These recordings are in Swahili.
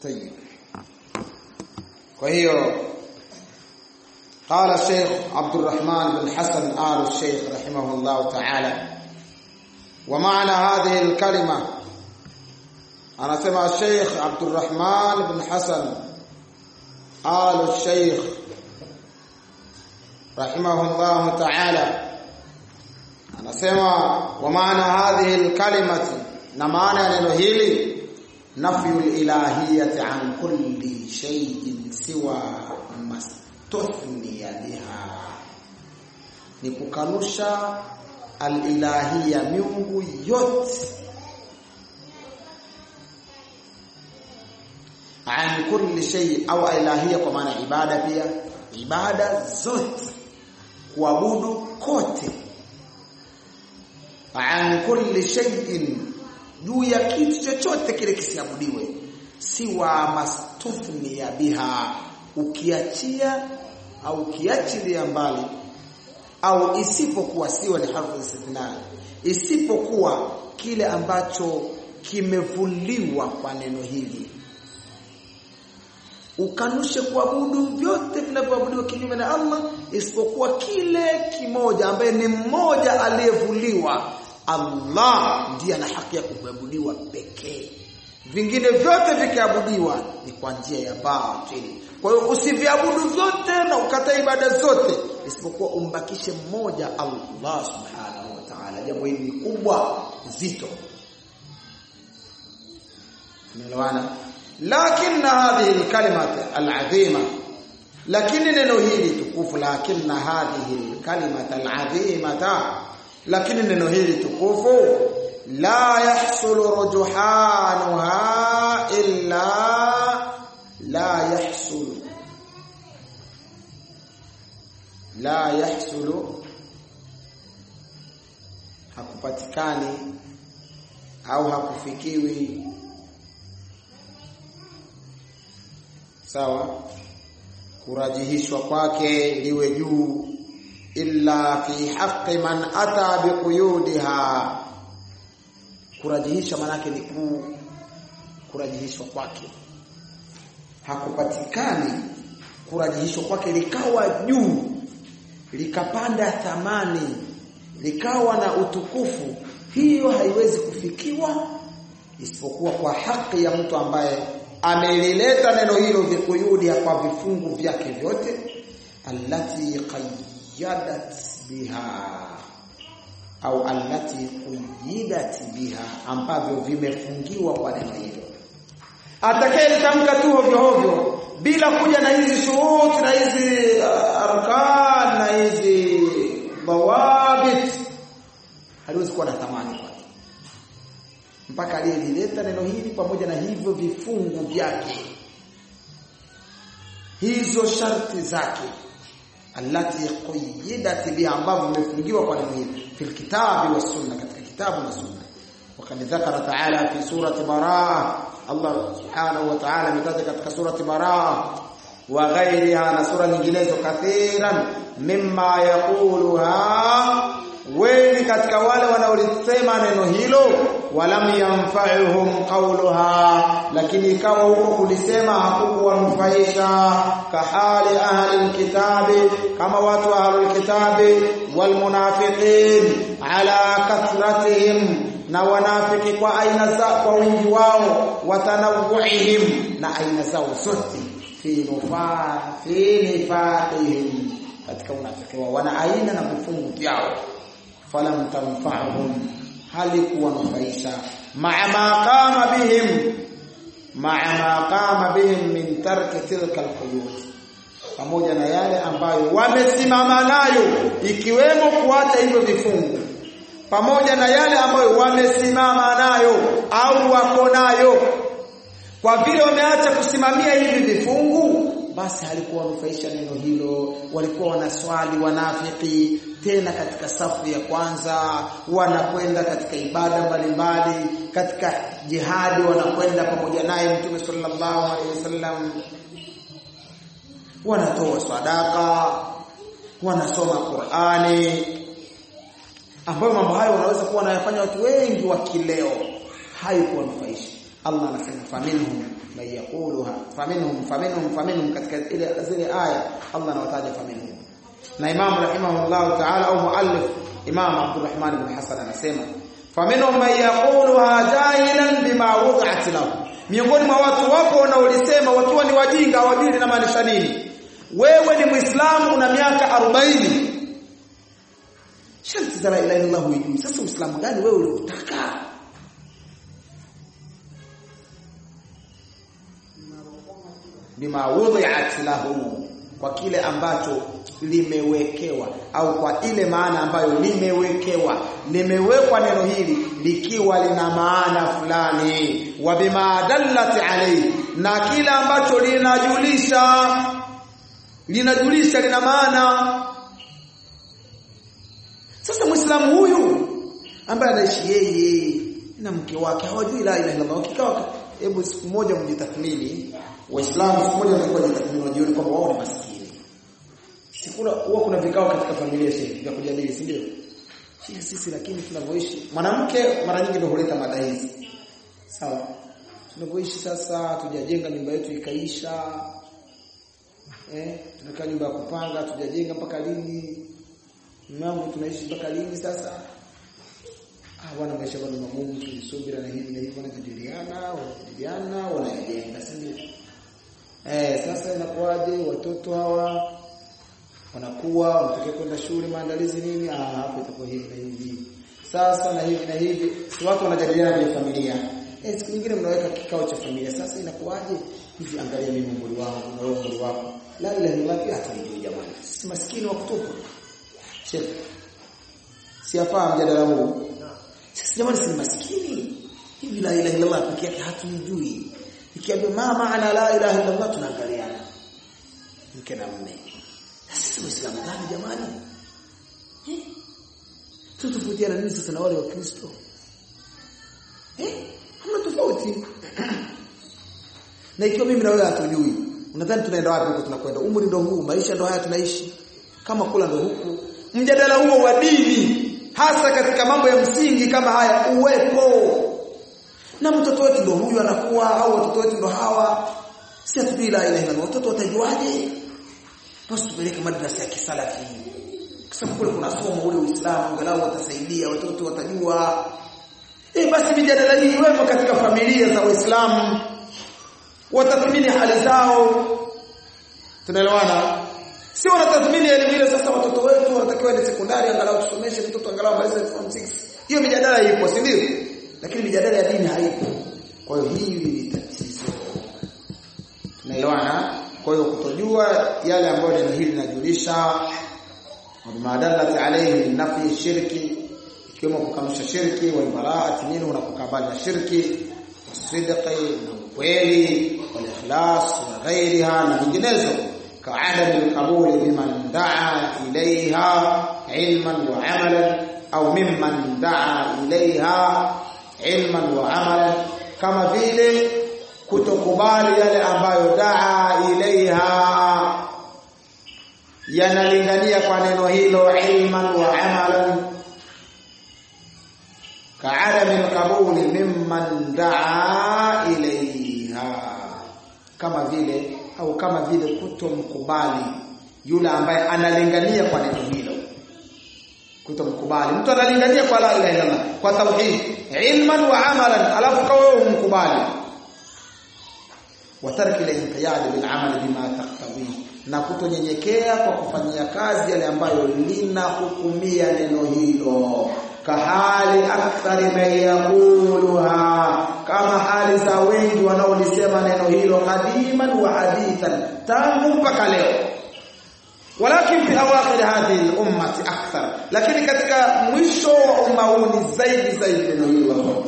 طيب kwa hiyo قال الشيخ عبد الرحمن بن حسن آل الشيخ رحمه الله تعالى ومعنى هذه الكلمة أنا سمع الشيخ عبد الرحمن بن حسن آل الشيخ رحمه الله تعالى أنا سمع ومعنى هذه الكلمة نمعنى neno hili نفي الإلهية عن كل شيء سوى ما استثني بها ni kukanusha alilahia miungu yote an kulli shay au ilahia kwa maana ibada pia ibada zote kuabudu kote an kulli shay'in juu ya kitu chochote kile kisiabudiwe siwa mastuthni ya biha ukiachia au ukiachilia mbali au isipokuwa siwa ni harfu istithna isipokuwa kile ambacho kimevuliwa kwa neno hili ukanushe kuabudu vyote vinavyoabudiwa kinyume na Allah isipokuwa kile kimoja ambaye ni mmoja aliyevuliwa Allah ndiye ana haki ya kuabudiwa pekee vingine vyote vikiabudiwa ni kwa njia ya batili kwa hiyo usiviabudu vyote na ukata ibada zote isipokuwa umbakishe mmoja Allah subhanahu wa ta'ala jambo hili ni kubwa zito tumeelewana lakini hadhihi alkalimata alazima lakini neno hili tukufu lakini hadhihi alkalimata alazimata lakini neno hili tukufu la yahsulu rujuhanuha illa la yahsulu la yahsulu hakupatikani au hakufikiwi sawa kurajihishwa kwake liwe juu illa fi haqqi man ata biquyudiha kurajihisha manake ni ku kurajihishwa kwake hakupatikani kurajihishwa kwake likawa juu likapanda thamani likawa na utukufu hiyo haiwezi kufikiwa isipokuwa kwa haki ya mtu ambaye amelileta neno hilo vikuyudi kwa vifungu vyake vyote allati qayyadat biha au allati quyidat biha ambavyo vimefungiwa kwa neno hilo atakayelitamka tu hovyo hovyo bila kuja na hizi shuruti na hizi uh, arkan na hizi dawabit haliwezi kuwa na thamani kwake mpaka aliyelileta neno hili pamoja na hivyo vifungu vyake hizo sharti zake allati qayyidat biha ambavyo vimefungiwa kwa neno hili fil kitabi was sunna katika kitabu na sunna وقد ذكر تعالى في سورة براءة الله سبحانه وتعالى متى katika سورة براءة وغيرها na sura nyinginezo kathiran mimma yaquluha wengi katika wale wanaolisema neno hilo walam yanfa'uhum qawluha lakini ikawa huko kulisema hakukuwanufaisha kahali ahli alkitabi kama watu wa ahli alkitabi walmunafiqin ala kathratihim na wanafiki kwa aina za kwa wingi wao watanawuhim na aina zao zote fi nufa fi nifaqihim katika unafiki wao wana aina na vifungu vyao falam tanfa'hum halikuwanufaisha ma'a ma qama bihim ma'a ma qama bihim min tarki tilka alquyud pamoja na yale ambayo wamesimama nayo ikiwemo kuacha hivyo vifungu pamoja na yale ambayo wamesimama nayo au wako nayo kwa vile wameacha kusimamia hivi vifungu basi halikuwa wanufaisha neno hilo walikuwa wanaswali wanafiki tena katika safu ya kwanza wanakwenda katika ibada mbalimbali katika jihadi wanakwenda pamoja naye mtume sallallahu alaihi wasallam wanatoa sadaka wanasoma Qur'ani ambayo mambo hayo wanaweza kuwa wanayafanya watu wengi wa kileo haikuwanufaisha Allah anasema faminhum man yaquluha faminhum faminhum faminhum katika ile zile aya Allah anawataja faminhum na Imam rahimahullah ta'ala au muallif Imam Abdurrahman ibn Hasan anasema faminhum man yaquluha jahilan bima wud'at lahu miongoni mwa watu wako wanaolisema wakiwa ni wajinga hawajui linamaanisha nini wewe ni muislamu una miaka 40 sharti za la ilaha illallah hujui sasa uislamu gani wewe uliotaka bima wudhi'at lahu kwa kile ambacho limewekewa au kwa ile maana ambayo limewekewa limewekwa neno hili likiwa lina maana fulani wa bima dallat alayhi na kile ambacho linajulisha linajulisha lina maana sasa muislamu huyu ambaye anaishi yeye na mke wake hawajui la ilaha illallah kikao hebu siku moja mjitathmini waislamu siku moja watakuwa jitathmini wajione kwamba wao ni maskini sikuna huwa kuna vikao katika familia shehe vya kujadili si ndio sisi sisi lakini tunavyoishi mwanamke mara nyingi ndio huleta mada hizi sawa tunavyoishi sasa tujajenga nyumba yetu ikaisha eh tunakaa nyumba ya kupanga tujajenga mpaka lini mambo tunaishi mpaka lini sasa ah bwana maisha bado magumu tulisubira na hivi na hivi wanajadiliana wanajadiliana wanajenga si ndio eh sasa inakuwaje watoto hawa wanakuwa wanataka kwenda shule maandalizi nini ah hapo itakuwa hivi na hivi sasa na hivi na hivi si watu wanajadiliana kwenye familia eh siku nyingine mnaweka kikao cha familia sasa inakuwaje hivi angalia mimi umri wangu na wewe umri wako la ilaha illallah pia hatuijui jamani sisi maskini wa kutupa Sheikh siafaa mjadala huu sisi jamani si maskini hivi la ilaha illallah pekee yake hatuijui ikiambia ma maana la ilaha illallah tunaangaliana mke na mume sisi waislamu gani jamani eh tutofautiana nini sasa na wale wa Kristo eh hamna tofauti na ikiwa mimi na wewe hatujui unadhani tunaenda wapi huko tunakwenda umri ndo huu maisha ndo haya tunaishi kama kula ndo huku mjadala huo wa dini hasa katika mambo ya msingi kama haya uwepo na mtoto wetu ndo huyu anakuwa au watoto wetu ndo hawa si hatujui la ilaha illallah watoto watajuaje basi tupeleke madrasa ya kisalafi kwa sababu kule kuna somo ule Uislamu angalau watasaidia watoto watajua eh basi mijadala hii iwepo katika familia za Waislamu watathmini hali zao tunaelewana si wanatathmini elimu ile sasa watoto wetu wanatakiwa ni sekondari angalau tusomeshe mtoto angalau malize form 6 hiyo mijadala ipo si ndio lakini mijadala ya dini haipo kwa hiyo hii ni tatizo tunaelewana kwa hiyo kutojua yale ambayo neno hili linajulisha madalati alayhi nafi shirki ikiwemo kukanusha shirki wal baraati minhu na kukabali na shirki wasidqi na ukweli wal ikhlas na ghairiha na nyinginezo كعدم القبول بمن دعا إليها علما وعملا أو ممن دعا إليها علما وعملا كما vile kutokubali yale ambayo daa ilaiha yanalingania kwa neno hilo ilman wa amalan ka'adami al-qabuli mimman daa ilaiha kama vile au kama vile kutomkubali yule ambaye analingania kwa neno hilo kutomkubali mtu analingania kwa la ilaha illallah kwa tauhid ilman wa amalan alafu kawa wewe umkubali wa tarki al-inqiyad bil amal bima taqtawi na kutonyenyekea kwa kufanyia kazi yale ambayo linahukumia neno hilo kahali akthari man yaquluha kama hali za wengi wanaolisema neno hilo qadiman wa hadithan tangu mpaka leo walakin fi awakhir hadhihi al-ummati akthar lakini katika mwisho wa umma huu ni zaidi zaidi neno hilo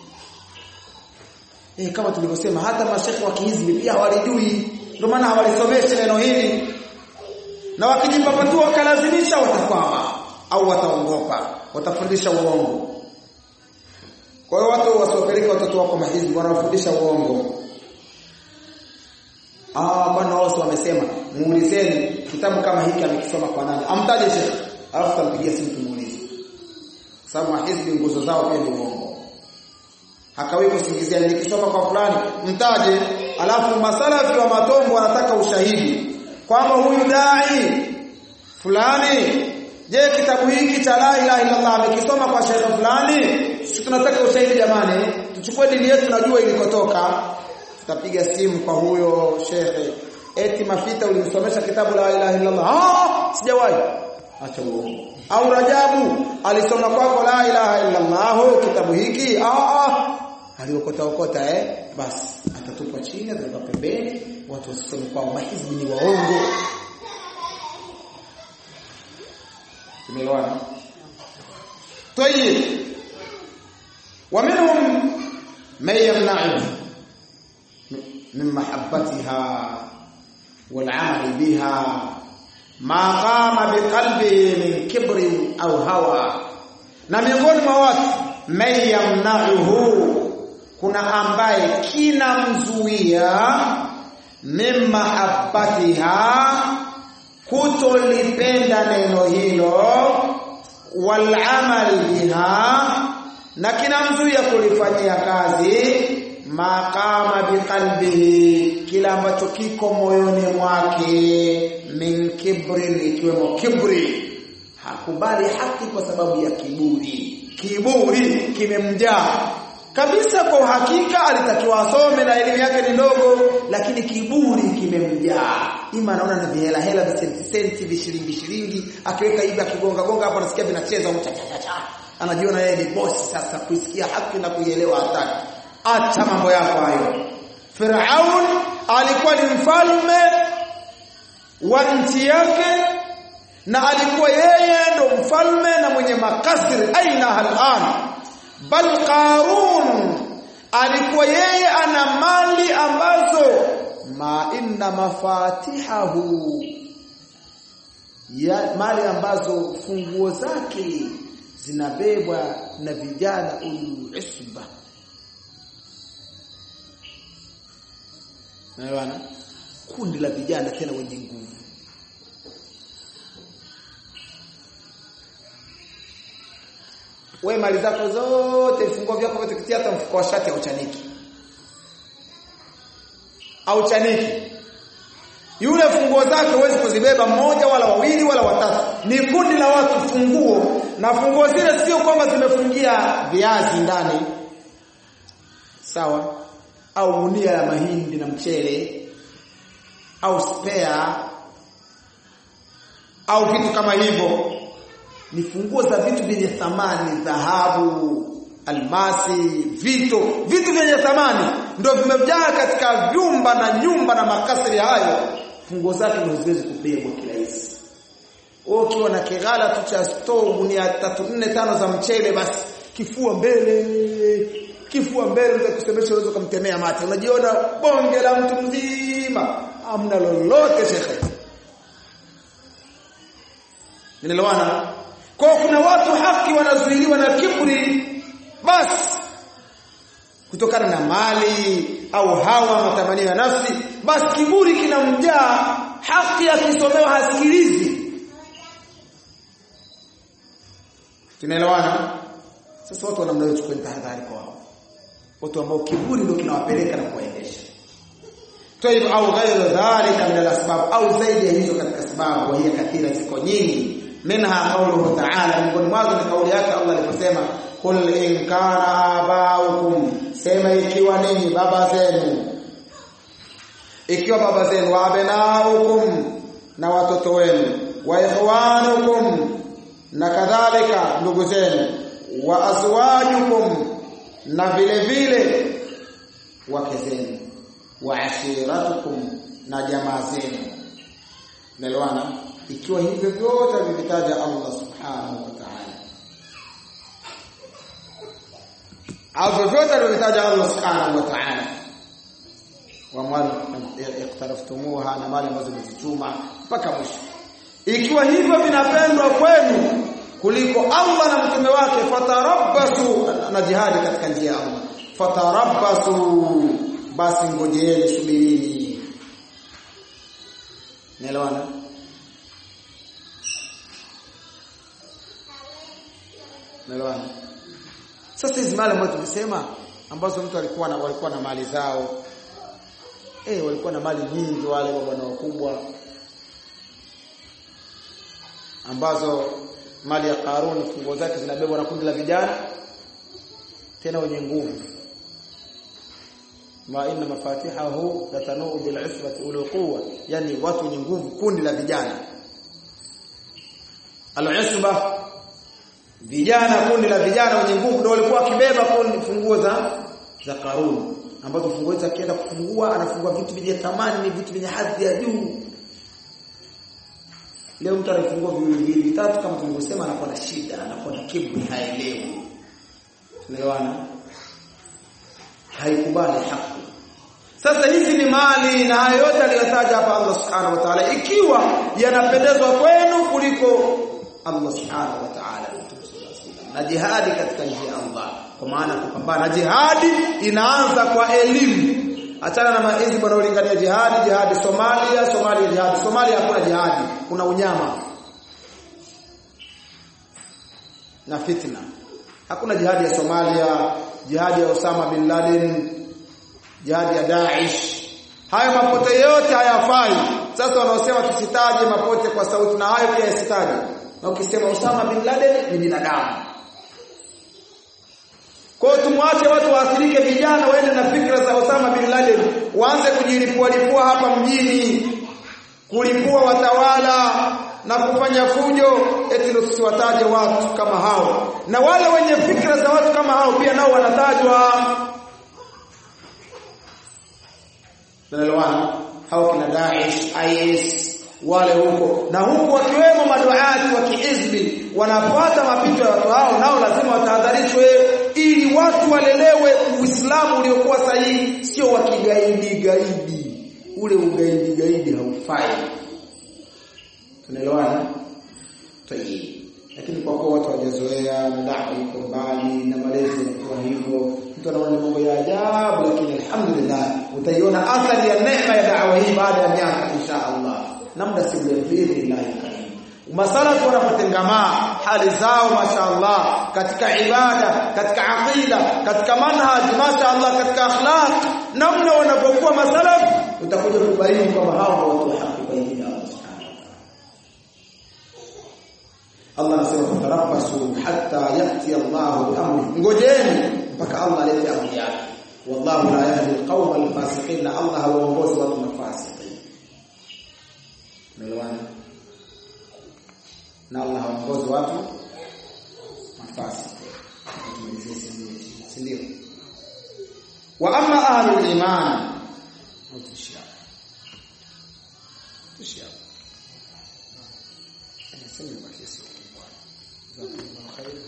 eh kama tulivyosema hata mashekhi wa kihizbi pia hawalijui ndio maana hawalisomeshi neno hili na wakijipapatua wakalazimisha watakwama au wataongopa watafundisha uongo kwa hiyo watu wasiwapeleke watoto wako mahizbi wanafundisha uongo ah bwana wao wamesema muulizeni kitabu kama hiki amekisoma kwa nani amtaje shekhi alafu tampigia simu tumuulize sababu mahizbi nguzo zao pia ni uongo hakawi kusingizia nilikisoma kwa fulani mtaje alafu masalafi wa matombo wanataka ushahidi kwamba huyu dai fulani je kitabu hiki cha la ilaha illa Allah amekisoma kwa shekhe fulani sisi tunataka ushahidi jamani tuchukue dini yetu najua ilikotoka tutapiga simu kwa huyo shekhe eti mafita ulimsomesha kitabu la ilaha illa Allah ah sijawahi acha uongo au Rajabu alisoma kwako la ilaha illa Allah kitabu hiki ah ah aliokota okota eh basi atatupwa chini atawekwa pembeni watu wasisome kwao mahizbi ni waongo tumeelewana طيب ومنهم من يمنعه من محبتها والعمل بها ما قام بقلبه من كبر au hawa na miongoni mwa watu man yamna'uhu kuna ambaye kinamzuia mimma habbatiha kutolipenda neno hilo wal amali biha na kinamzuia kulifanyia kazi maqama biqalbihi kila ambacho kiko moyoni mwake min kibrin ikiwemo kibri hakubali haki kwa sababu ya kiburi kiburi kimemjaa kabisa kwa uhakika alitakiwa asome na elimu yake ni ndogo lakini kiburi kimemjaa ima anaona na vihela hela visenti senti vishilingi shilingi akiweka hivi akigonga gonga hapo anasikia vinacheza cha cha cha anajiona yeye ni bosi sasa kuisikia haki na kuielewa hataki acha mambo yako hayo Firaun alikuwa ni mfalme wa nchi yake na alikuwa yeye ndo mfalme na mwenye makasiri aina halan bal qarun alikuwa yeye ana mali ambazo ma inna mafatihahu ya mali ambazo funguo zake zinabebwa na vijana ulu isba Naelewana? Kundi la vijana tena wenye nguvu. Wewe mali zako zote vifungo vyako vyote kitia hata mfuko wa shati au chaniki. Au chaniki. Yule funguo zake huwezi kuzibeba mmoja wala wawili wala watatu. Ni kundi la watu funguo na funguo zile sio kwamba zimefungia viazi ndani. Sawa? au gunia la mahindi na mchele au spare au vitu kama hivyo ni funguo za vitu vyenye thamani dhahabu almasi vito vitu vyenye thamani ndio vimejaa katika vyumba na nyumba na makasri hayo funguo zake ndio ziwezi kubebwa kirahisi ukiwa na kigala tu cha store gunia 3 4 5 za mchele basi kifua mbele kifua mbele unaweza kusemesha unaweza kumtemea mate unajiona bonge la mtu mzima amna lolote shekhe Ninaelewana kwa kuna watu haki wanazuiliwa na kiburi basi kutokana na mali au hawa matamanio ya nafsi basi kiburi kinamjaa haki akisomewa hasikilizi tunaelewana sasa watu wanamna chukua tahadhari kwa wao watu ambao kiburi ndio kinawapeleka na kuwaendesha Taib au ghairu dhalika min al-asbab au zaidi ya hizo katika sababu wa hiya kathira ziko nyingi minha qawluhu ta'ala miongoni mwazo ni kauli yake Allah aliposema qul in kana abaukum sema ikiwa ninyi baba zenu ikiwa baba zenu wa abnaukum na watoto wenu wa ikhwanukum na kadhalika ndugu zenu wa azwajukum na vile vile wake zenu wa ashiratukum na jamaa zenu Naelewana ikiwa hivyo vyote vivitaja Allah subhanahu wa ta'ala au vyote alivyotaja Allah subhanahu wa ta'ala wa mali iqtaraftumuha na mali ambazo mmezichuma mpaka mwisho ikiwa hivyo vinapendwa kwenu kuliko Allah na mtume wake fatarabbasu na jihadi katika njia ya Allah fatarabbasu basi ngojeeni subirini Naelewana Naelewana Sasa hizi mali ambazo tumesema ambazo mtu alikuwa na walikuwa na mali zao eh walikuwa na mali nyingi wale mabwana wakubwa ambazo mali ya Karuni funguo zake zinabebwa na kundi la vijana tena wenye nguvu ma inna mafatihahu latanu bil usbati ul quwwa yani watu wenye nguvu kundi la vijana al-usba vijana kundi la vijana wenye nguvu ndio walikuwa wakibeba kundi funguo za za Karuni ambazo funguo hizo akienda kufungua anafungua vitu vyenye thamani vitu vyenye hadhi ya juu leo mtu anafungua viwili viwili vitatu kama tulivyosema anakuwa na shida anakuwa na kiburi haelewi tunaelewana haikubali haki sasa hizi ni mali na hayo yote aliyotaja hapa Allah subhanahu wa ta'ala ikiwa yanapendezwa kwenu kuliko Allah subhanahu wa ta'ala na jihadi katika njia ya Allah kwa maana kupambana jihadi inaanza kwa elimu achana na maenzi bwana ulingania jihadi jihadi Somalia Somalia jihadi Somalia hakuna jihadi kuna unyama na fitna hakuna jihadi ya Somalia jihadi ya Osama bin Laden jihadi ya Daesh hayo mapote yote hayafai sasa wanaosema tusitaje mapote kwa sauti na hayo pia yasitaje na ukisema Osama bin Laden ni binadamu kwa hiyo tumwache watu waathirike vijana waende na fikra za Osama bin Laden waanze kujilipua lipua hapa mjini kulipua watawala na kufanya fujo eti tusiwataje watu kama hao na wale wenye fikra za watu kama hao pia nao wanatajwa Tunaelewana hao kina Daesh IS wale huko na huku wakiwemo maduati wa kihizbi wanafuata mapito ya watu hao nao lazima watahadharishwe ili watu walelewe Uislamu uliokuwa sahihi sio wa kigaidi gaidi ule ugaidi gaidi haufai tunaelewana tayari lakini kwa kuwa watu hawajazoea na dawa iko mbali na malezi yanakuwa hivyo mtu anaona mambo ya ajabu lakini alhamdulillah utaiona athari ya neema ya dawa hii baada ya miaka insha Allah na muda si mrefu biidhnillah karim masalafu wanapotengamaa hali zao mashaallah katika ibada katika aqida katika manhaj mashaallah katika akhlaq namna wanapokuwa masalafu utakuja kubaini kwamba hao watu wa haki baini ya Allah anasema fatarabbasu hatta yati Allah bi amri ngojeni mpaka Allah alete amri yake wallahu la yahdi alqawma alfasiqin na Allah hawaongozi watu mafasiki Umeelewana? Na Allah haongozi watu mafasiki. Si ndio? Wa amma ahlul iman utishia. Utishia. Anasema kwa kiasi jazakumullahu khairan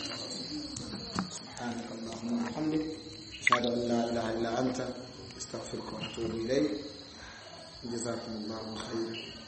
سبحانك اللهم وبحمدك اشهد ان لا اله الا انت استغفرك واتوب اليك جزاكم الله خيرا